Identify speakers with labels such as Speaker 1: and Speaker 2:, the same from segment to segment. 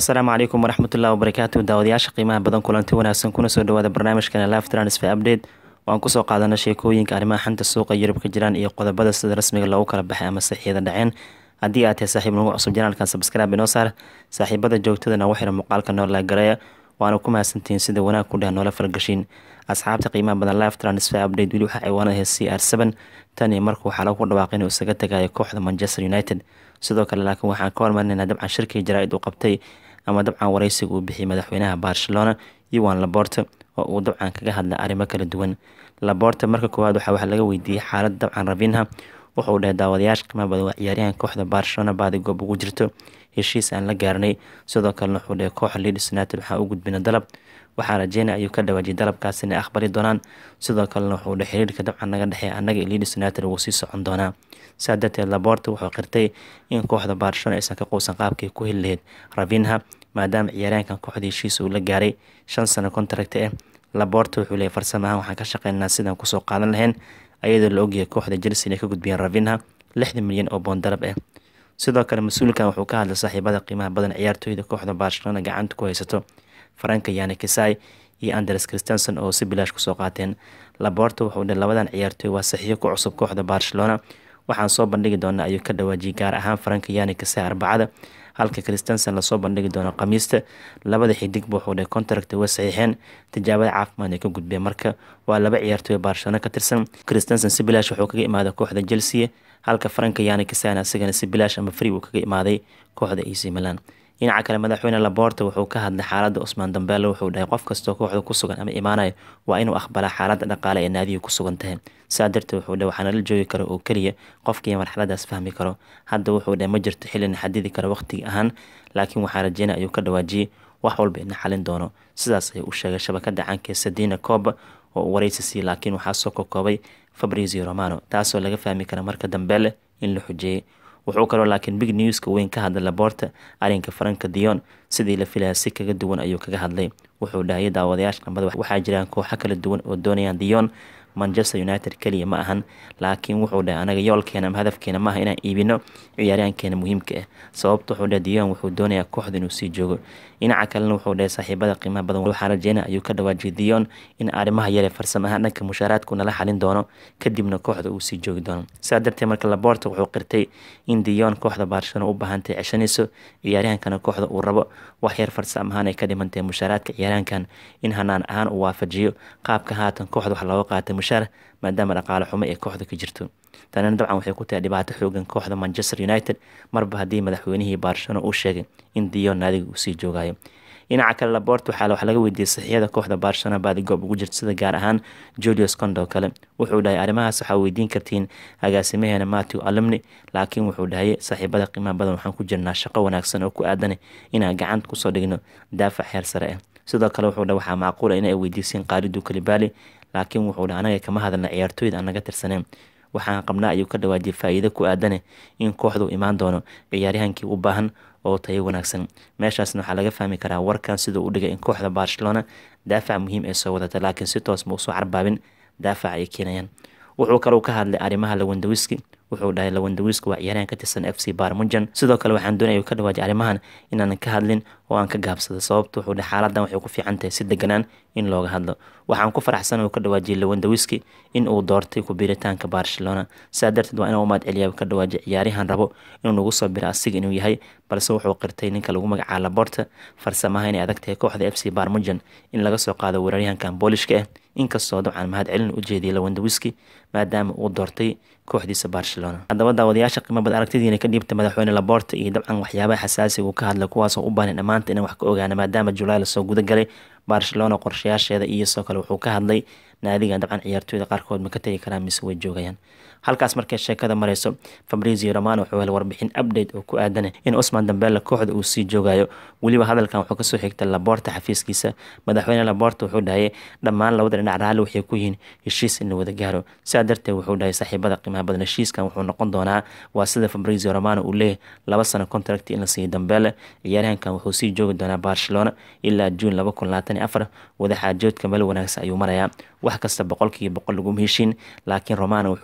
Speaker 1: asalaamu calaykum waraxmatullahi wabarakaatu daawadayaasha qiimaha badan kulanti wanaagsan kuna soo dhawaada barnaamijkana live transfer update waan kusoo qaadana sheekooyinka arrimaha xanta suuqa yurub ka jiraan iyo qodobada sida rasmiga loogu kala baxay ama saxiixyada dhaceen haddii aad tahay saaxiib nagu cusub janaalkan sabscribe inoo saar saaxiibada joogtadana waxira muuqaalka noola gareeya waana ku mahadsantihiin sida wanaag ku dheh noola falgashiin asxaabta qiimaha badan live transfer update weli waxaa ciwaanada c r seven tan iyo marka waxaa lagu dhawaaqay inuu isaga tagayo kooxda manchester united sidoo kale laakiin waxaan ka hormarinaynaa dabcan shirkii jaraa-id uu qabtay ama dabcan wareysiga uu bixiyay madaxweynaha barcelona iwan laborte oo uu dabcan kaga hadlay arrimo kala duwan laborte marka koowaad waxaa wax laga weydiiyey xaalad dabcan ravinha wuxuu dhahay daawadayaasha qiimaha badan waa ciyaaryahan kooxda barcelona baadi goob ugu jirto heshiis aan la gaarnay sidoo kalena wuxuu dhahay kooxa leeds united waxaa u gudbina dalab waxaa rajeynaya ayuu ka dhawaajiyay dalabkaas inay aqbali doonaan sidoo kalena wuxuu dhahay xiriirka dabcan naga dhexeeya annaga iyo leeds united wuu sii socon doonaa saa darteed laborte wuxuu qirtay in kooxda barcelona aysan ka quusan qaabkii ku heli lahayd ravinha maadaama ciyaaryahankan kooxda heshiis uu la gaaray shan sano contract ah laborte wuxuu leeyay farsamo ahaan waxaan ka shaqeynaa sidaan kusoo qaadan lahayn ayadoo la ogyahay kooxda chelsea inay ka gudbiyeen ravinha lixdan milyan oo boon dalab ah sidoo kale mas-uulkan wuxuu ka hadlay saaxiibada qiimaha badan ciyaartooyda kooxda barcelona gacanta ku haysato faranka yani kisai iyo andres christenson oo si bilaash kusoo qaateen laborte wuxuu dhahay labadan ciyaartooy waa saxiixo ku cusub kooxda barcelona waxaan soo bandhigi doonaa ayuu ka dhawaajiyay gaar ahaan faranka yani kisai arbacada halka christenson lasoo bandhigi doono khamiista labada xidigba wuxuu dhahay contract way saxiixeen tijaabada caafimaad ay ka gudbeen marka waa laba ciyaartooy barcelona ka tirsan christenson si bilaash wuxuu kaga imaaday kooxda chelsea halka faranka yani kisana asigana si bilaash ama free uu kaga imaaday kooxda ac milan dhinaca kale madaxweyne laborte wuxuu ka hadlay xaalada cusmaan dambeele wuxuu dhahay qof kastoo kooxda ku sugan ama imaanayo waa inuu aqbalaa xaalada dhaqaale ee naadiga ku sugan tahay saa darteed wuxuu dhahay waxaana la joogi karo oo keliya qofkii marxaladaas fahmi karo hadda wuxuu dhahay ma jirto xilina xadidi karo waqtiga ahaan laakiin waxaa rajeynaya ayuu ka dhawaajiyey wax walba ina xalin doono sidaas ayuu u sheegay shabakada caanka sadina coba oo uu wareysi siiyey laakiin waxaa soo kokoobay fabrizio romano taasoo laga fahmi kara marka dambeele in la xujeeyey wuxuu kaloo laakiin big newska weyn ka hadlay laborta arrinka faranka dion sidii la filaya si kaga duwan ayuu kaga hadlay wuxuu dhahayay daawadayaasha qambada waxaa jiraan kooxo kala duwan oo doonayaan dion manchester united keliya ma ahan laakiin wuxuu dhahay anaga yoolkeena ama hadafkeena maaha inaan iibino ciyaaryahankeena muhiimka ah sababta wuxuu dhahay dion wuxuu doonayaa kooxda inuu sii joogo dhinaca kalena wuxuu dhahay saaxiibada qiimaha badan waxaa rajeynaya ayuu ka dhawaajiyay dion in arrimaha yare farsamo ahaan dhanka mushaaraadku nala xalin doono kadibna kooxda uu sii joogi doono saa darteed marka laborta wuxuu qirtay in dion kooxda barcelona u baahantay ceshanayso ciyaaryahankana kooxda uu rabo wax yar farsamo ahaan ay ka dhimantahay mushaaraadka ciyaaryahankan in hanaan ahaan uu waafajiyo qaabka haatan kooxda wax looga qaatay mushaar maadaama dhaqaale xumo ee kooxda ka jirto tanina dabcan waxay ku tahay dhibaato xoogan kooxda manchester united marba haddii madaxweynihii barcelona uu sheegay in dion naadiga uu sii joogayo dhinaca kale labort waxaa wax laga weydiiyey saxiixyada kooxda barcelona baadi goob ugu jirta sida gaar ahaan julius condo kale wuxuu dhahay arrimahaas waxaa weydiin kartiin agaasimaheena matthew alumni laakiin wuxuu dhahay saaxiibada qiimaha badan waxaan ku jirnaa shaqo wanaagsan oo ku aadan inaan gacanta kusoo dhigno daafac heer sare ah sidoo kale wuxuu dhahay waxaa macquula inay weydiiseen qaalidu kalibaali laakiin wuxuu dhahay anaga kama hadalna ciyaartooyda aan naga tirsaneen waxaan qabnaa ayuu ka dhawaajiyay faa-iido ku aadane in kooxdu imaan doono ciyaaryahankii u baahan oo tayo wanaagsan meeshaasna waxaa laga fahmi karaa warkan siduu u dhigay in kooxda barcelona daafac muhiim ay soo wadata laakiin si toos ma usoo carbaabin daafac ay keenayaan wuxuu kaleu ka hadlay arrimaha lawandawiski wuxuu dhahay lawandawiski waa ciyaaryahan ka tirsan f c barmujan sidoo kale waxaan doonaya ka dhawaajiyay arrimahan inaanan ka hadlin oo aan ka gaabsado sababta wuxuu dhahay xaaladan waxay ku fiican tahay si deganaan in looga hadlo waxaan ku faraxsan oo ka dhawaajiyay lawandawiski in uu doortay ku biiritaanka barcelona saa darteed waa inuu umaad celiya ka dhawaajiyay ciyaaryahan rabo inuu nagu soo biro asiga inuu yahay balse wuxuu qirtay ninka lagu magacaabo laborta farsamaha inay adag tahay kooxda f c barmujan in laga soo qaado weeraryahankan boolishka ah inkastoo dabcan mahad celin u jeediyay lawandawiski maadaama uu doortay kooxdiisa barcelona haddaba daawadayaasha qiimo bad aragtidiina ka dhiibta madaxweyne laborta iyo dabcan waxyaabaha xasaasiga uu ka hadlay kuwaasoo u baahnay dhammaanta inaan wax ka ogaana maadaama julaay lasoo guda galay barcelona qorshayaasheeda iyo sidoo kale wuxuu ka hadlay naadigan dabcan ciyaartooyda qaarkood ma ka tegi karaan mise way joogayaan halkaas markay sheekada mareyso fabrizio romano wuxuu helay warbixin update oo ku aadan in cusman dambeelle kooxda uu sii joogayo weliba hadalkan wuxuu kasoo xigtay laborta xafiiskiisa madaxweyne laborta wuxuu dhahayay dhammaan labada dhinac raalli waxay ku yihiin heshiis in la wada gaaro sidaa darteed wuxuu dhahay saaxiibada qiimaha badan heshiiskan wuxuu noqon doonaa waa sida fabrizio romano uu leeyahy laba sano contract in la siiyo dambeelle ciyaaryahankan wuxuu sii joogi doonaa barcelona ilaa juun laba kun labaatan iyo afar wadaxaajoodka meel wanaagsan ayuu marayaa wax kasta boqolkiiba boqol laguma heshiin laakiin romano wuxuu leeyay macana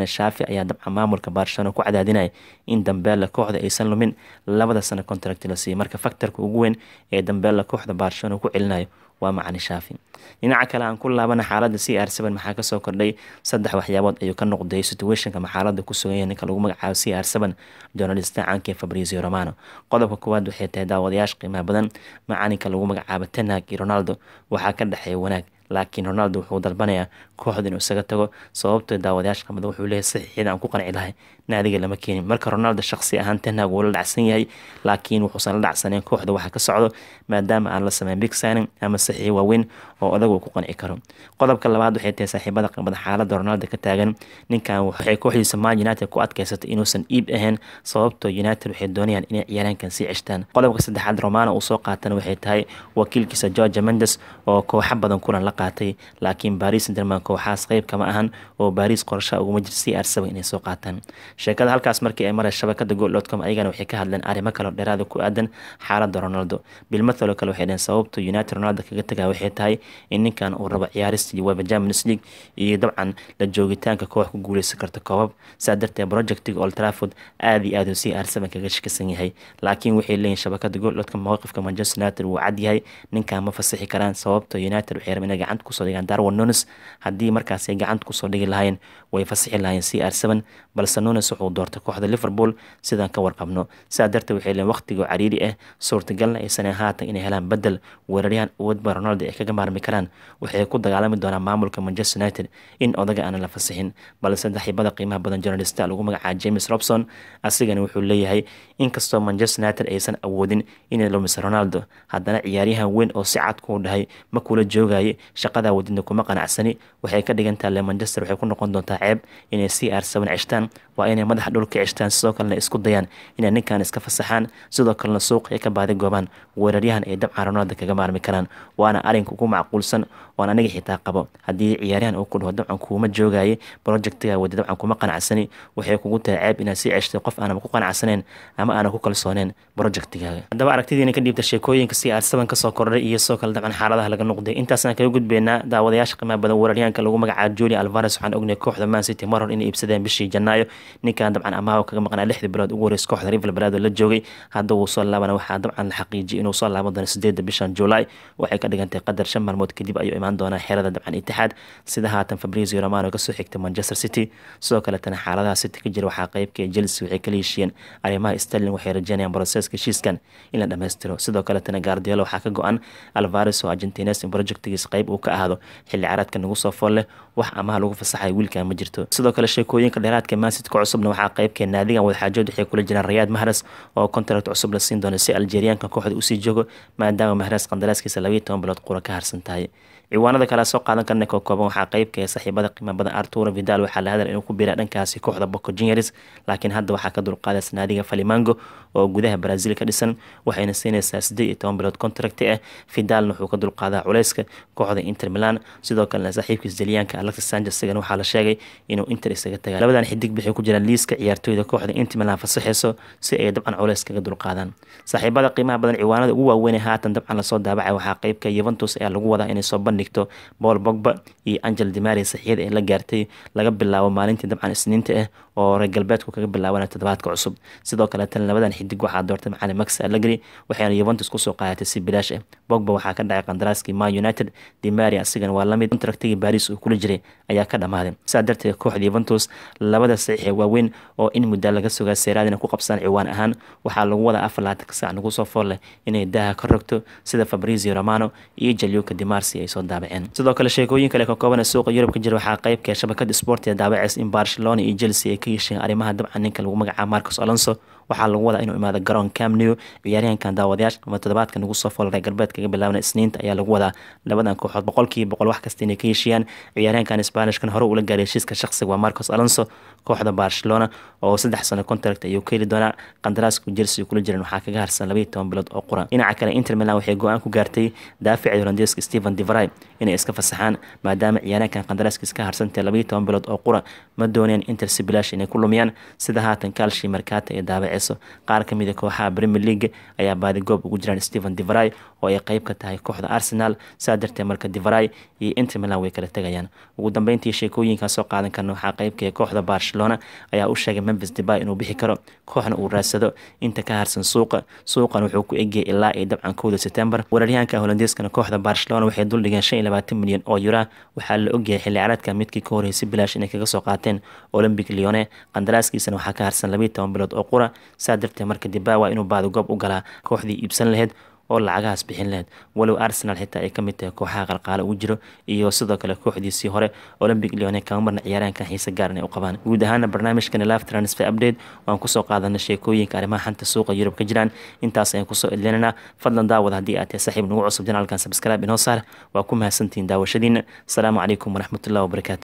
Speaker 1: shaafi ayaa dabcan maamulka barcelona ku cadaadinaya in dambeella kooxda aysan lumin labada sano contract la siiyey marka faktorka ugu weyn ee dambeella kooxda barcelona ku celinayo waa macani shaafi dhinaca kale aan ku laabana xaaladda c r seven maxaa kasoo kordhay saddex waxyaabood ayuu ka noqday situationka maxaaladda ku sugan yahay ninka lagu magacaabo c r seven journalista caanka ee fabrizio romano qodobka koowaad waxay tahay daawadayaasha qiimaha badan macalinka lagu magacaabo tenhag iyo ronaldo waxaa ka dhexeeya wanaag laakiin ronaldo wuxuu dalbanayaa kooxda inuu isaga tago sababtoo daawadayaasha qamada wuxuu leeyahay saxiixyada aan ku qanci lahay naadiga lama keenin marka ronaldo shaqsi ahaan tenhag wuu la dhacsan yahay laakiin wuxuusan la dhacsaneen kooxda waxa ka socdo maadaama aan la sameyn big signing ama saxiix waaweyn oo odag uu ku qanci karo qodobka labaad waxay tahay saaxiibada qamada xaalada ronaldo ka taagan ninkan waxay kooxdiisa man united ku adkaysatay inuusan iib ahayn sababtoo united waxay doonayaan inay ciyaaraankan sii ceshtaan qodobka saddexaad romano uu soo qaatana waxay tahay wakiilkiisa georgia mendes oo kooxo badan kulan la qaatay laakiin baris derman kooxaas qeyb kama ahan oo baris qorshaha uguma jir c r saba inay soo qaataan sheekada halkaas markii ay maray shabakada goldcom ayagana waxay ka hadleen arrimo kaleo dheeraada ku aadan xaalada ronaldo bilmathaloo kale waxay dhaheen sababta united ronaldo kaga tagaa waxay tahay in ninkan uu rabo ciyaarista uefa champions league iyo dabcan la joogitaanka koox ku guuleysan karta koobab saa darteed projectiga old trafford aada iyo aad uu c r seven kaga shakisan yahay laakiin waxay leeyihin shabakada goldcom mowqifka manchester united wuu cad yahay ninkan ma fasixi karaan sababta united waxay rabeen inay gacanta kusoo dhigaan darwin nunes haddii markaas ay gacanta kusoo dhigi lahaayeen way fasixi lahaayeen c r seven balse nunes wuxuu doortay kooxda liverpool sidaan ka warqabno sidaa darteed waxay leeyihin waqtigoo cariiri ah suurtagalna aysan haatan inay helaan bedel weeraryahan awoodba ronaldo ay kaga maarmi karaan waxay ku dagaalami doonaan maamulka manchester united in odaga aanan la fasixin balse saaxiibada qiimaha badan journalista lagu magacaaba james robson asigana wuxuu leeyahay inkastoo manchester united aysan awoodin inay lumiso ronaldo haddana ciyaaryahan weyn oo si cad kuu dhahay ma kula joogaya shaqadaa wadidna kuma qanacsani waxay ka dhigantaha le manchester waxay ku noqon doontaa ceeb inay c r seven ceshtaan waa inay madaxa dhul ka ceshtaan sidoo kalena isku dayaan inay ninkan iska fasaxaan sidoo kalena suuq ay ka baadi goobaan weeraryahan ay dabcan ronaldo kaga maarmi karaan waana arinka ugu macquulsan oon aniga xitaa qabo haddii ciyaaryahan uu ku dhaho dabcan kuuma joogaya projectiga wadi dabcan kuma qanacsani waxay kugu tahay ceeb inaad sii ceshtay qof aanan ku qanacsaneen ama aanan ku kalsooneen projectigaaga haddaba aragtidiina ka dhiibta sheekooyinka c r seven kasoo kordhay iyo sidoo kale dabcan xaaladaha laga noqday intaasaan kaga gudbeynaa daawadayaasha qiimaha badan weeraryahanka lagu magacaabo julia alvares waxaan ognay kooxda man city mar hor inay iibsadeen bishii janaayo ninkan dabcan amaaho kaga maqnaa lixdii bilood ugu horeysa kooxda rival balado la joogay hadda wuu soo laabana waxaa dabcan la xaqiijiyay inuu soo laaban doono sideedda bishan juulaay waxay ka dhigantay qadar shan maalmood kadib ayuu imaan doonaa xerada dabcan itixaad sida haatan fabrizio romano kasoo xigtay manchester city sidoo kaletana xaaladaha city ka jira waxaa qeybka chelsea waxay kala heshiiyeen arrimaha sterling waxay rajeynayaan broseska heshiiskan in la dhammaystiro sidoo kaletana guardiola waxaa ka go-an alvares oo argentines in projectigiis qeyb uu ka ahaado xilli caraadka nagu soo fool leh wax amaha lagu fasaxay wiilkan ma jirto sidoo kale sheekooyinka dheeraadka mansit ka cusubna waxaa qeybkee naadigan wadaxaajood waxay kula jiraan rayaad mahras oo contract cusub la siin doono si algeriyaanka kooxda usii joogo maadaama mahras qandaraaskiisa labaiyo toban bilood qura ka harsan tahay ciwaanada kale soo qaadan karna koo kooban waxaa qeybka ee saaxiibada qiima badan arturo vidal waxaa la hadal inuu ku biira dhankaasi kooxda boco juniors laakiin hadda waxaa ka dulqaadaysa naadiga falimango oo gudaha brazil ka dhisan waxayna siinaysaa siddeed iyo toban bilood contract ah vidalna wuxuu ka dulqaadaa culeyska kooxda inter milan sidoo kalena saaxiibkiis dalyaanka alexis sanchez isagana waxaa la sheegay inuu inter isaga tagaa labadan xidig waxay ku jiraan liiska ciyaartooyda kooxda inter milan fasaxeyso si ay dabcan culeys kaga dulqaadaan saaxiibada qiimaha badan ciwaanada ugu waaweyn haatan dabcan lasoo daabacay waxaa qeybka yuventus ayaa lagu wadaa inay soo bandhigto paul bogba iyo angel dimari saxiyada ee la gaartay laga bilaabo maalintii dabcan isniinta ah oo reer galbeedku kaga bilaabanaya toddobaadka cusub sidoo kaleetana labadan xidig waxaa doortay macalin max allegri waxayna yuventus kusoo qaadatay si bilaash ah bogba waxaa ka dhacay qandaraaskii man united dimari asigana waa lamid contractigii baris uu kula jiray ayaa ka dhammaaday sidaa darteed kooxda yuventus labada saxiix ee waaweyn oo in muddaa laga sugaa seeraadina ku qabsaan ciwaan ahaan waxaa lagu wadaa afar laatanka saac nagu soo fool leh inay daaha ka rogto sida fabrizio romano iyo jalioka dimarsi ay soo daabaceen sidoo kale sheekooyin kale ka kooban suuqa yurub ka jira waxaa qeybka shabakada sport ee daabaceys in barcelona iyo chelsea ay ka yeesheen arrimaha dabcan ninka lagu magacaabo marcos alonso waxaa lagu wadaa inuu imaado garoon camnew ciyaaryahankan daawadayaasha ama toddobaadka nagu soo fool reer galbeed kaga bilaabana isniinta ayaa lagu wadaa labadan kooxood boqolkiiba boqol wax kasta inay ka heshiiyaan ciyaaryahankan spanishkan hore ula gaaray heshiiska shaqsiga waa marcos alonso kooxda barcelona oo saddex sano contract ayuu ka heli doonaa qandaraaska chelsea kula jiran waxaa kaga harsan labaiyo toban bilood oo qura dhinaca kale inter milan waxay go-aan ku gaartay daaficii holandeeska stephen devry inay iska fasaxaan maadaama ciyaaryahankan qandaraaskiis ka harsantay labaiyo toban bilood oo qura ma dooneen inter sibilash inay ku lumiyaan sida haatan kaalshi markaata ee daabace dhaceyso qaar kamid a kooxaha premier league ayaa baadigoob ugu jiraan stephen devry oo ay qeyb ka tahay kooxda arsenal saa darteed marka devry iyo inter milan way kala tegayaan ugu dambeyntii sheekooyinkan soo qaadan karna waxaa qeybka kooxda barcelona ayaa u sheegay memphis debay inuu bixi karo kooxna uu raadsado inta ka harsan suuqa suuqan wuxuu ku egyahay ilaa iyo dabcan kowda september weeraryahanka holandeeskana kooxda barcelona waxay duldhigeen shan iyo labaatan milyan oo yura waxaa la ogyahay xilli caraadka midkii ka horreysay bilaash inay kaga soo qaateen olympic leone qandaraaskiisana waxaa ka harsan labiiyo toban bilood oo qura saa darteed marka debay waa inuu baadigoob u galaa kooxdii iibsan lahayd oo lacagahaas bixin lahayd walow arsenal xitaa ay kamid tahay kooxaha qalqaale ugu jiro iyo sidoo kale kooxdiisii hore olympic leone kama marna ciyaaraankan xiise gaar inay u qabaan guud ahaana barnaamijkani live transfer update waan kusoo qaadana sheekooyinka arrimaha xanta suuqa yurub ka jiraan intaas ayaan kusoo edlinanaa fadlan daawad haddii aad tahay saaxiib nagu cusub janaalkan subscribe inoo saar waa ku mahadsantihiin daawashadiina asalaamu calaykum waraxmatullahi wabarakaatu